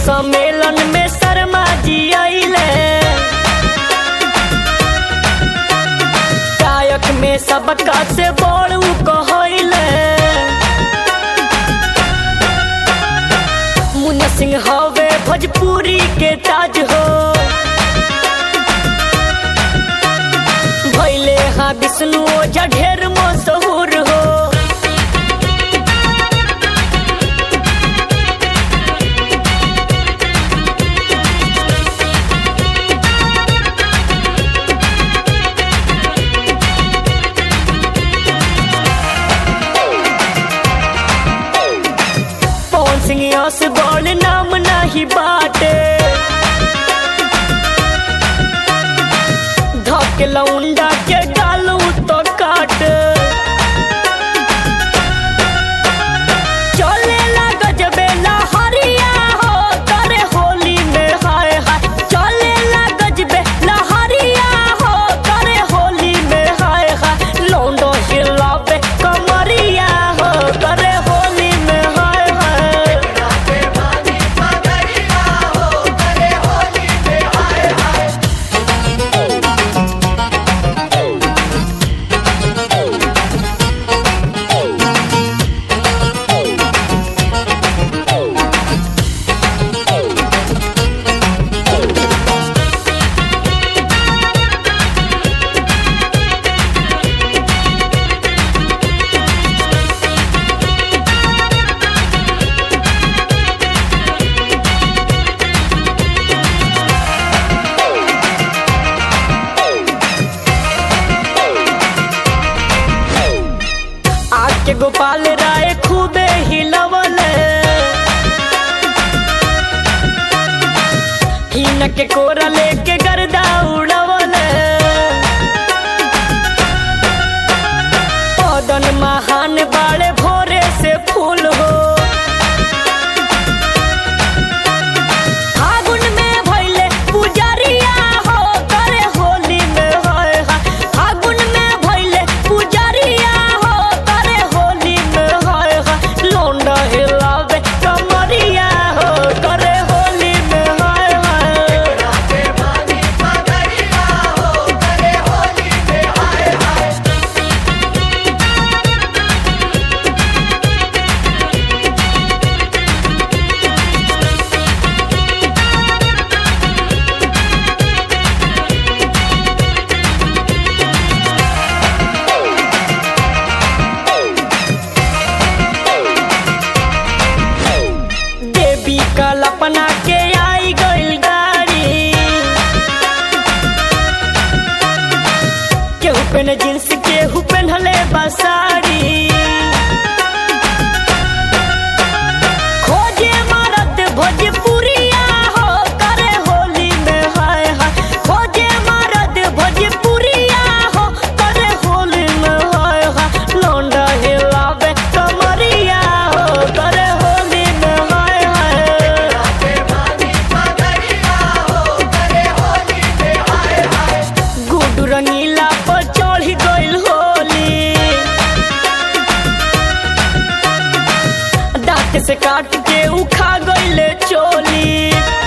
सम्मेलन में शर्मा जी आइले गायक में सबका से बड़ उ कहले मुन्ना सिंह हवे भोजपुरी के ताज हो भैले हाँ विष्णु ओझा ढेर मशहूर हो पवन सिंह यस बड़ नाम नाही बाटे धक लौंडा के गालू तो काट चले लाग जबे लहरिया हो करे होली में हाय हाय चले लाग जबे लहरिया हो करे होली में हाय हाय लौंडो हिलावे कमरिया हो करे होली में हाय हाय आके गोपाल राय खूबे हिलवल हिन के कोरा लेके गर्दा उड़वल पदन महान बाड़े भोरे से फूल हो फागुन में भइले पुजरिया हो करे होली में होय हा फागुन में भइले पुजरिया हो करे होली में होय हा लोंडा हिलावे कमरिया हो करे होली में होय हा देवी कल्पना के आई गइल गाड़ी केहू पेन जींस केहू पेन्हले बसाड़ी खोजे मरद भोजपुरिया हो करे होली में हाय हाय खोजे मरद भोजपुरिया हो करे होली में हाय हाय लौंडा हिलावे कमरिया हो करे होली में हाय हाय गुडू रंगीला पर चढ़ी गइल होली दांत से काट के उखा गइले चोली